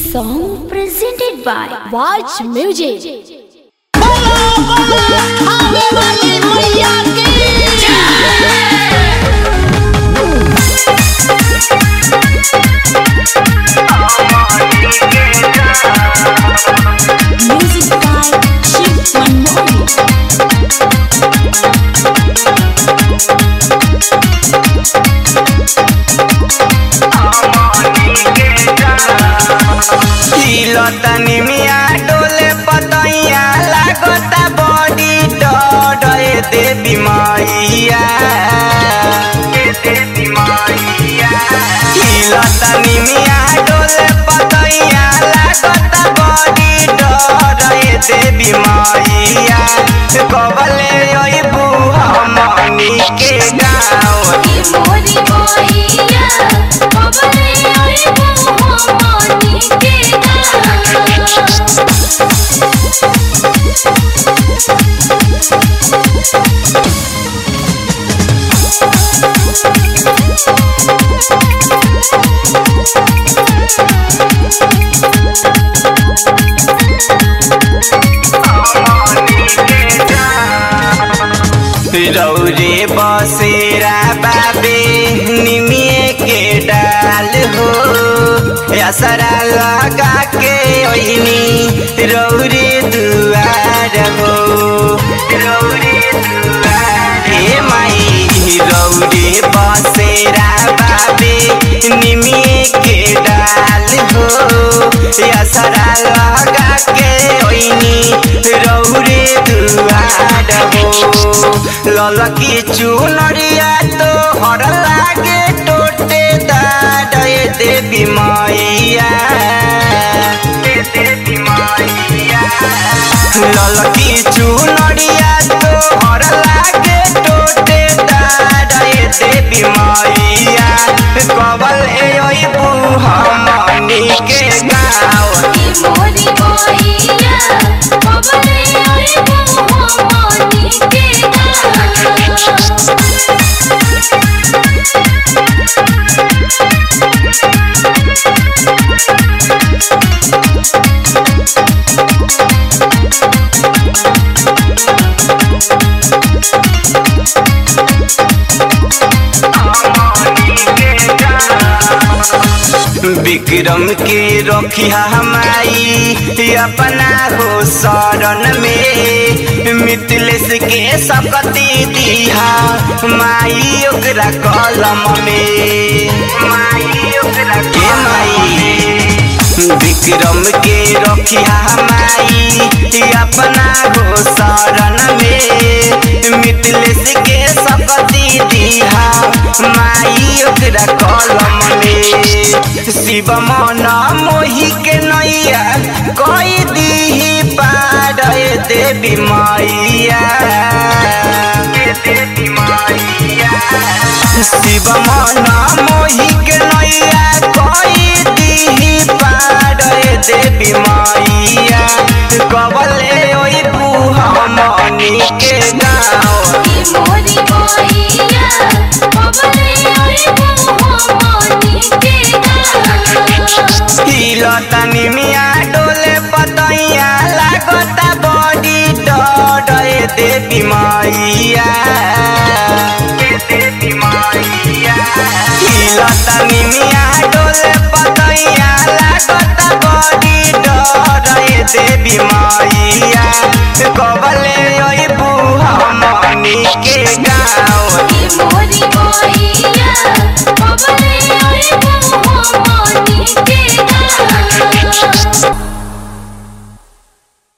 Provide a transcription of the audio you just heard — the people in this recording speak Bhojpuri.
song presented by Watch Music. Music by Shiv Manmohan. लतनी मिया डोले पतैया लागता बड़ी डरे देवी मैया लतनी मिया डोले पतैया लागता बड़ी डरे देवी मैया कबले अइबू हमनी के गाँव मोरी मोइया कबले आइबो हमनी के गाँव रौरे बसेरा बाबे निमिए के डाल हो असरा लगा के ओइनी रौरे दुआर हो रौरे दुआर हे माई रौरे बसेरा बाबे निमिए के डाल हो असरा लगा के ओइनी रौरे दुआर हो ललकी चुनरिया तो हर लागे टोटे दाडे देवी मैया ललकी चुनरिया तो हर लागे टोटे दाडे देवी मैया कबल एबू हमनी के गाँव मोरी मोइया कबले आइबो हमनी के गाँव विक्रम के रखिया हमारी अपना हो शरण में मिथिलेश के सकती दिहा माई ओकरा कलम में माई ओकरा के माई विक्रम के रखिया हमारी अपना हो शरण में मिथिलेश के सकती दिहा माई ओकरा कलम में शिव मन मोहि के नैया कई दीही पार देवी मैया शिव मन मोहि के नैया कई दीही पार देवी मैया कबले ओइबू हमनी के गाँव मोरी मोइया कबले आइबो हमनी के गाँव लतनी मिया डोले पतैया लागता बड़ी डरे देवी मैया लतनी मिया डोले पतैया लागता बड़ी डरे देवी मैया कबले अइबू हमनी के गाँव मोरी